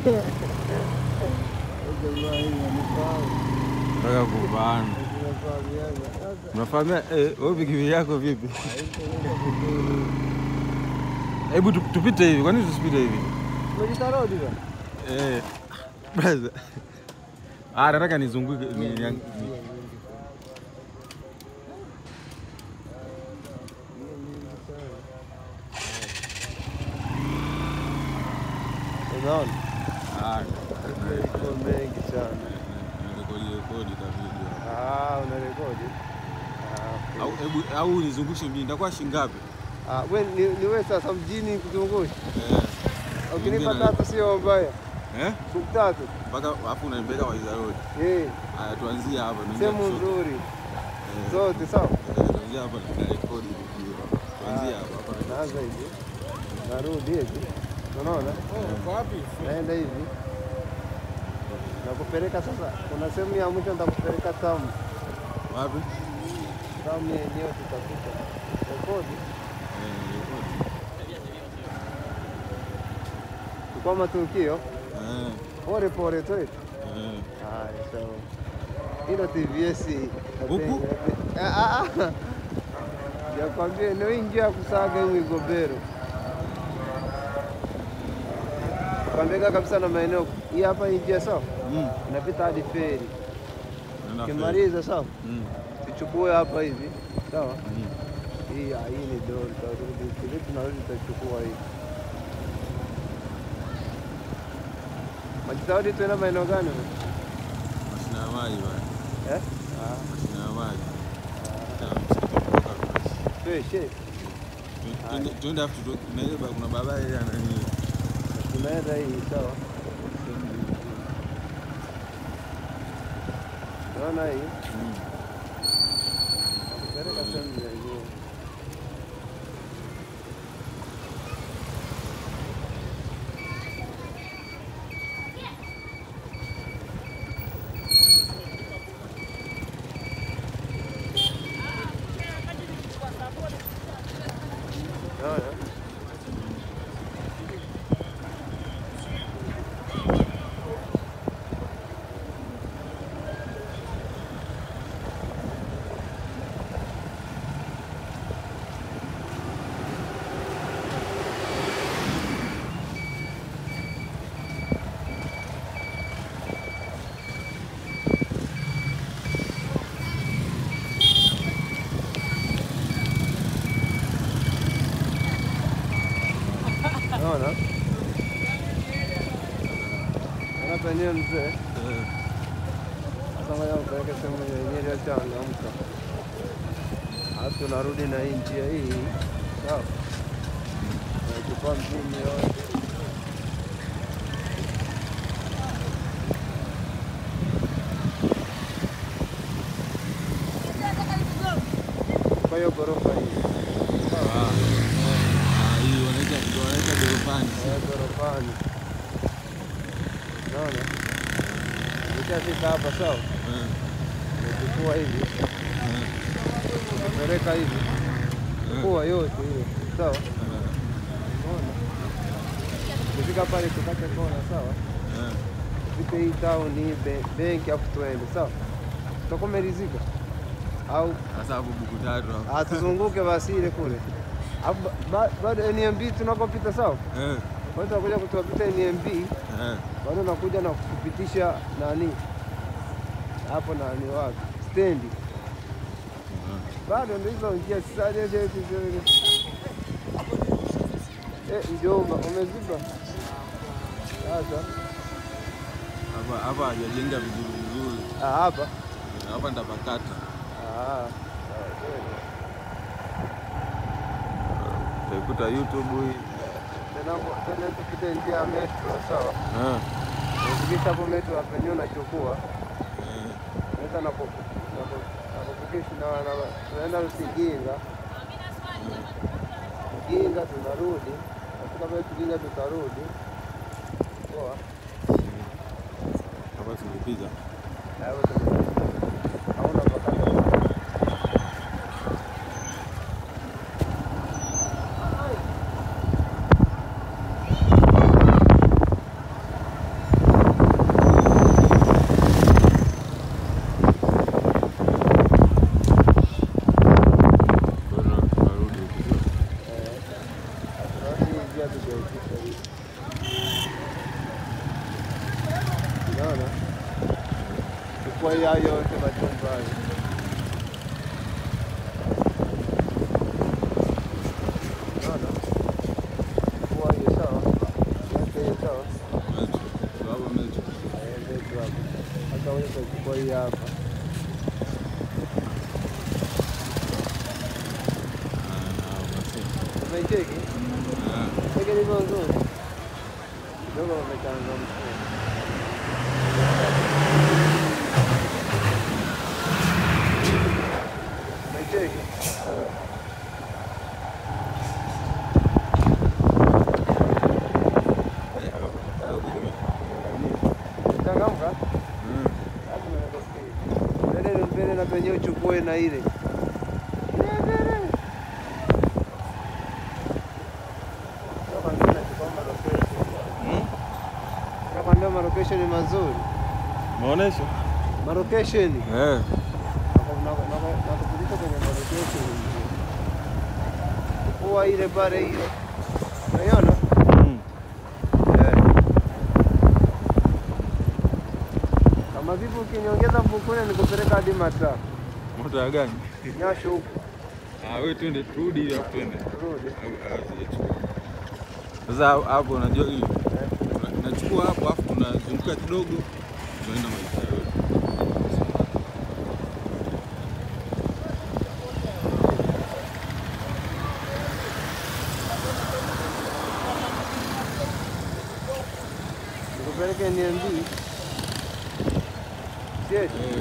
Jamaa hii wanifahamu. Nataka kupanda. Tunafahamiana. Sasa Unafahamia eh, wewe pikipiki yako vipi? Hebu tu- tupite hivi. Kwa nini tusipite hivi? umejita rodi bwana? Eh. Brother. Ah, nataka nizunguke ni, ni, ni, Unaona? ah, Iko mengi sana. rekodi rekodi ka video. Ah, una rekodi? Ah, Au okay. hebu au nizungushe mjini. Itakuwa shilingi ngapi? Ah, we ni, ni wewe sasa mjini kuzungusha. Eh. Ukinipa Nyingine- tatu sio mbaya. Eh? Siku tatu. Mpaka afu unaipeleka Waiza Road. Eh, Haya tuanzie hapa. tuanzie sehemu kushoto. nzuri. Eh. Zote sawa. Eh, Tuanzie hapa na rekodi video. Tuanzie hapa. hapa. Naanza hivi. Narudi hivi. Unaona? Naenda hivi. Nakupeleka sasa. Kuna sehemu ya mwisho nitakupeleka tamu. Wapi? Tamu yenyewe tutapita. Rekodi. Eh, rekodi. Kwa matukio Eh. pole pole tu. Eh. Haya, sawa. Hilo TVS Huku? Ah, ah, ah. Yakwambia eneo ingi ya kusaga hiyo Igobero. Kwambia kabisa na maeneo hii hapa hii njia sawa, Mm. inapita hadi feri. Nenda Ukimaliza sawa, Mm. tuchukue hapa hivi sawa. Mm. Hii ah, hii ni dori, tutarudi kile tunarudi, tutachukua hii Majitahidi tuenda maeneo gani? Mashina ya maji bwana. Eh? Ah, Mashina ya maji. ah. Tena msitu kutoka kwa- Fresh, eh? Tuende- Tuende afu tu- na ile ba- kuna barabara ile ya nani. tunaenda hii sawa. Naona hii Mm. peleka sehemu ya juu. Naona naona naona penyewe mzee. Eh. Sasa ngoja mpeleke sehemu yenyewe iliyochangamka, alafu tunarudi na hii njia hii sawa, nachukua mjini yote kwa hiyo ghorofa hii Ah. Ah, hii wanaita ndio wanaita gorofani. Eh, ghorofani, naona nikishafika hapa sawa, Eh. nachukua hivi Eh. napeleka hivi, chukua yote hiyo sawa. Eh. Unaona? Ukifika pale tukate kona sawa, Eh. fike hii town hii be- benki afu tuende sawa, tutakuwa umeridhika au Sasa hapo buku tatu hapo. ah, tuzunguke basi ile kule Afu ba- ba- bado NMB tunakopita sawa, Eh. bado tunakuja kutuapita NMB Eh. bado nakuja na kupitisha nani hapo nani wapi stendi, bado ndio hizo njia sasa. Eh, mjomba umeziba sasa. Hapa hapa hajajenga vizuri vizuri. Ah, hapa Eh, Hapa ndapakata. Ah, sawa, kweli. Utaikuta YouTube hii. Tena hapo- tena tupite njia ya metro sawa. Eh. Ukifika hapo metro hapa wenyewe unachukua Eh. naenda na ku- na ku- na kufikisha na na- tunaenda Usiginga. Usiginga tunarudi. Nafika pale Usiginga tutarudi. Poa. Hapa tumepita. Hapo tuna- hauna pakata. kujaitisha hivi. Unaona? Chukua hii hayo yote machumba hayo. Unaona? Chukua hiyo sawa. Yote hiyo sawa. Baba mechi. Eh, ndio hapo. Sasa wewe utachukua hii hapa. Umeicheki? Cheki ilivyo nzuri. Kidogo umechangamka. Umeicheki? Changamka? Mbele mbele na penye uchukue na ile. Kama ndio nachukua malocation. Kama ndio malocation ni mazuri. Maonesho? Malocation. Eh. Nakupitisha kwenye malocation. Chukua ile pale ile. Unaiona? Mm. Eh. Kama vipi ukiniongeza mfukoni nikupeleka hadi mataa. Moto ya gani? Nyasho huko. Ah, wewe twende turudi ili afu twende. Rudi. Au- au sijachukua. Sasa hapo unajua hii Una- nachukua hapo afu tunazunguka kidogo tunaenda Maisara. Nikupeleke NMB. Yes. Eh.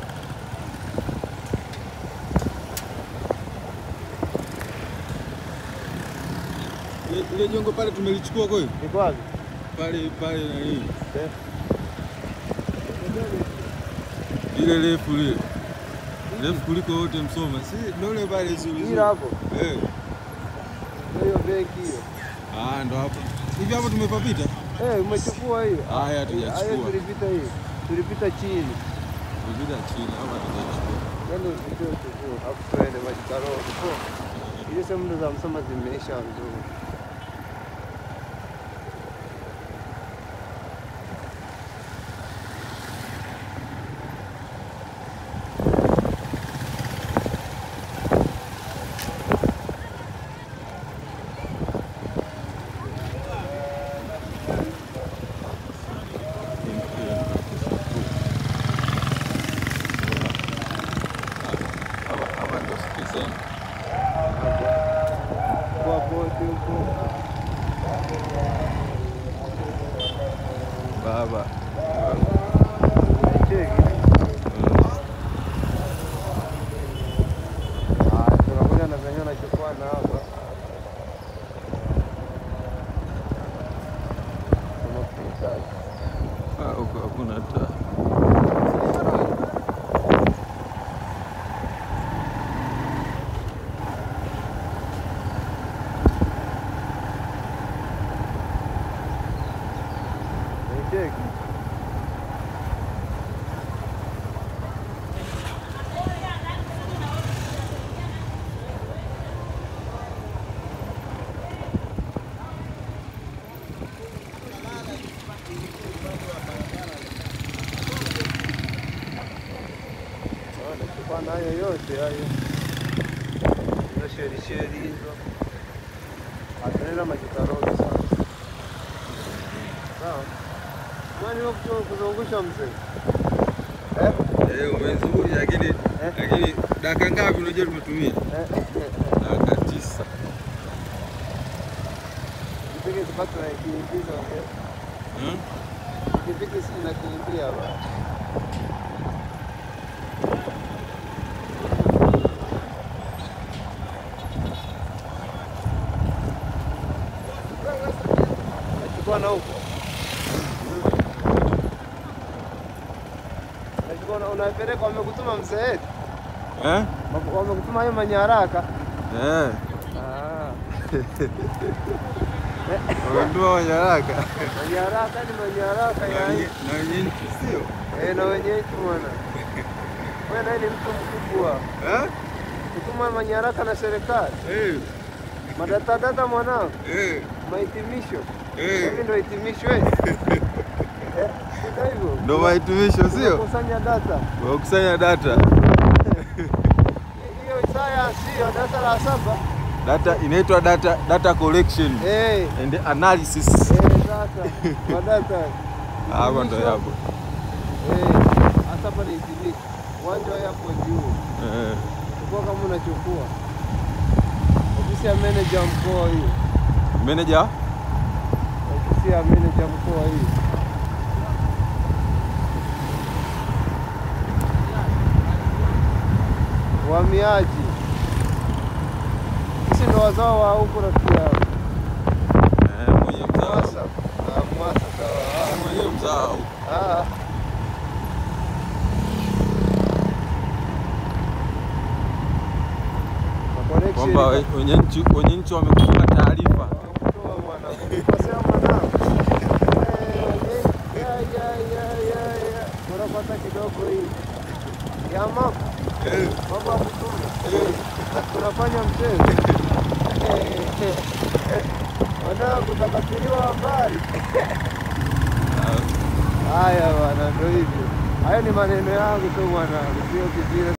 Ile- Ile jengo pale tumelichukua kwa hiyo Niko wapi? pale pale nani Eh. ile refu lile refu kuliko wote Msoma, si ndio ile pale zuri Hilo hapo. eh. Hiyo benki hiyo. Ah, ndo hapo hivi hapo tumepapita. Eh, umechukua hiyo. Haya, Hayo hatujachukua tulipita hiyo. Tulipita chini. tupita chini hapa hatujachukua. Ndio usikie uchukue. Hapo twende maji karoti. Ile sehemu ndo za Msoma zimeisha nzuri. Hapa hapa ndo sisi. Kwa boti huko. Baba. Cheki. Ah, tunakuja na venyewe nachukua na hapa. Tunapita. Ah, huko hakuna taa. Cheki. Ah, nachukua nayo yote hayo. Hizo sheri sheri hizo. Atunaenda majikaroni sana. Sawa. Kwani wewe kutoka kuzungusha mzee? Eh? Eh, umezuri lakini lakini dakika ngapi unajua tumetumia? Eh? Dakika tisa. Kipiki tupate na kiingiza ongea. Hmm? Kipiki si na kiingia hapa. Nachukua na huko. Nachukua na unapeleka wamekutuma mzee wetu. Eh? Wamekutuma hayo manyaraka. Eh. Ah. Wametoa wanyaraka. Manyaraka ni manyaraka Na ya wenye- na wenye nchi sio? eh, na wenyewe bwana. Wewe naye ni mtu mkubwa. Eh? Kutuma manyaraka na serikali. Eh. Madata data mwanangu, Eh, mahitimisho. eh. Hivi ndio hitimisho eh? Eh, sio hivyo? Ndo mahitimisho sio? Kusanya data. Wakusanya data. Hiyo science hiyo darasa la saba. Data inaitwa data data collection Eh, and analysis. eh data. Kwa data. Hapo ndo Hitimisho. yapo. Eh, hasa pale hitimisho. Uwanja hapo juu. Eh. Kwa kama unachukua. Ofisi ya manager mkoa hiyo. Manager Ofisi ya manager mkoa hiyo. Uhamiaji. Sisi ndo wazao wa huko rafiki yangu. eh, mwenye mzao. Mwasa. Ah, Mwasa sawa. Mwenye mzao. Ah. Na connection Kwamba we- wenye nchi wenye nchi wamekupa taarifa. Toa bwana. Kosea mwanangu. Eh, ya, ya, ya, ya, ya. Unapata kidogo hii. Ya mama. Mambo ya kutuma. Tunafanya mchezo. Wanangu takatiliwa habari. Haya bwana, ndio hivyo. Hayo ni maneno yangu tu bwana, sio kivile.